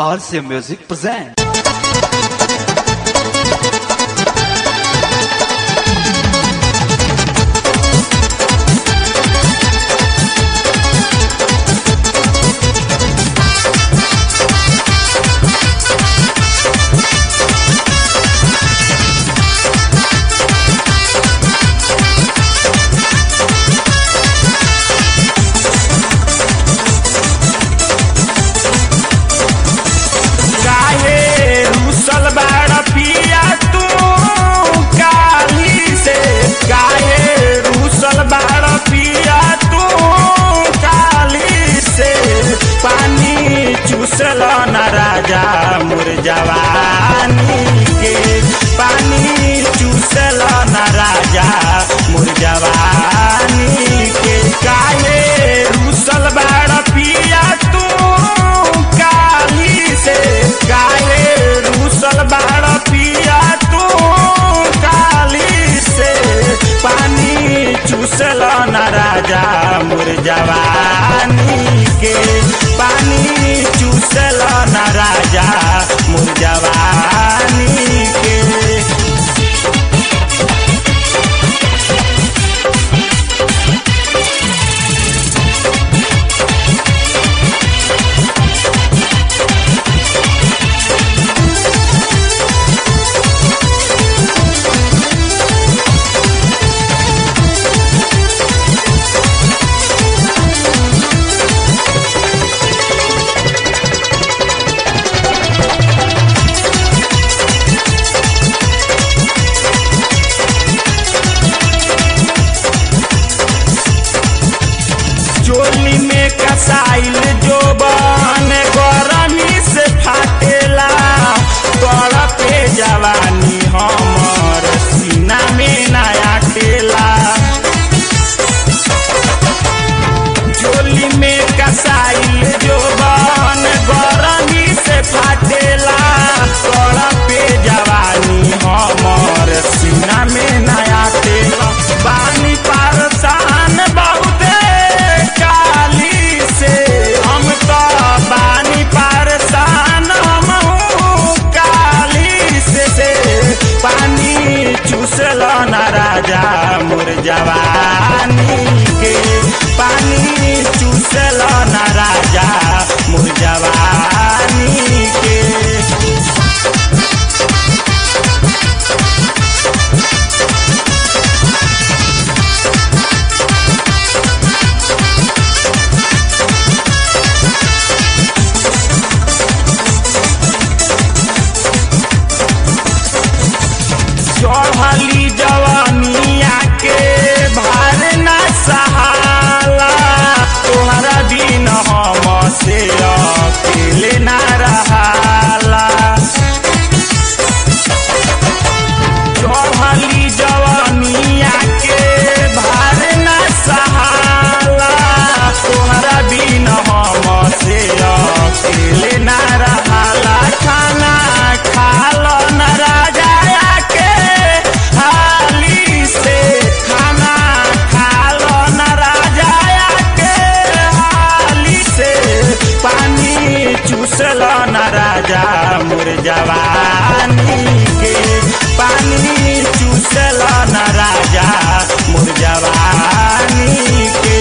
RC Music present. काहे रूसल बाड़ पिया तू काली से काहे रूसल बाड़ पिया तू काली से पानी चूसल न राजा मुर जवानी के पानी चूसल न राजा मुर जवानी के काहे रूसल बाड़ पिया तू काली से काहे रूसल बाड़ पिया तू काली से पानी चूसल न राजा मुर जवानी के पानी चूसल न राजा मुर जवानी के चोली में कसाइल जो बन गरमी से फाटेला तोड़ पे जवानी हमर सीना में नया टेला चोली में कसाइल जो बन गरमी से फाटेला तोड़ पे जवानी हमर सीना में नया टेला बानी पारसान बहुते काली से हम तो बानी पारसान हमहू काली से, से पानी चूसल न राजा मोर जवानी के पानी चूसल न राजा मोर जवानी के चढ़ली जवानिया के भार न सहाला तोहरा दिन हम से अकेले न रहाला चढ़ली जवानिया के भार न सहाला तोहरा दिन हम से अकेले न रहाला खाना खाल न राजा के हाली से खाना खाल न राजा के हाली से पानी चूसल न राजा मुर जवानी के पानी चूसल न राजा मुर जवानी के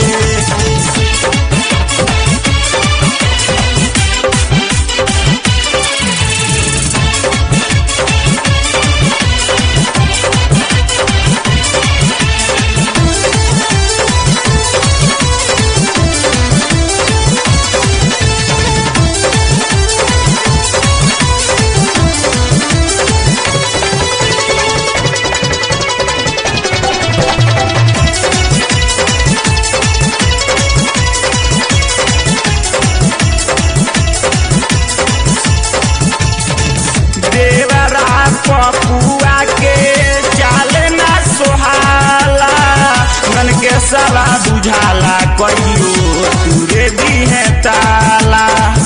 देवरा पपुआ के चाल ना सोहाला मन के सला बुझाला कहियो तुरे दी है ताला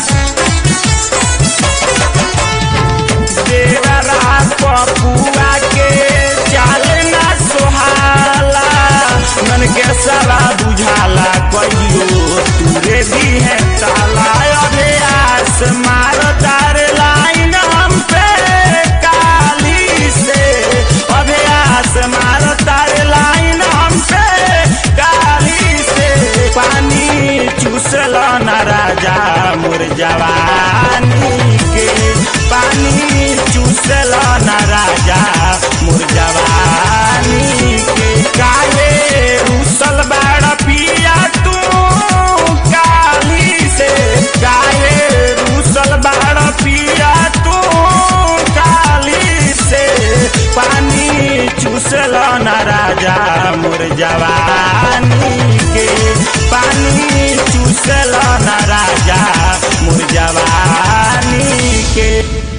देवरा पपुआ के चाल ना सोहाला मन के सला बुझाला कहियो तुरे दी है ताला अभ्यास मार तार चूसल न राजा मोर जवानी के पानी चूसल न राजा मोर जवानी के काले रूसल बाड़ पिया तू काली से काले रूसल बाड़ पिया तू काली से पानी चूसल न राजा मोर जवानी के पानी चूसल न राजा मोर जवानी के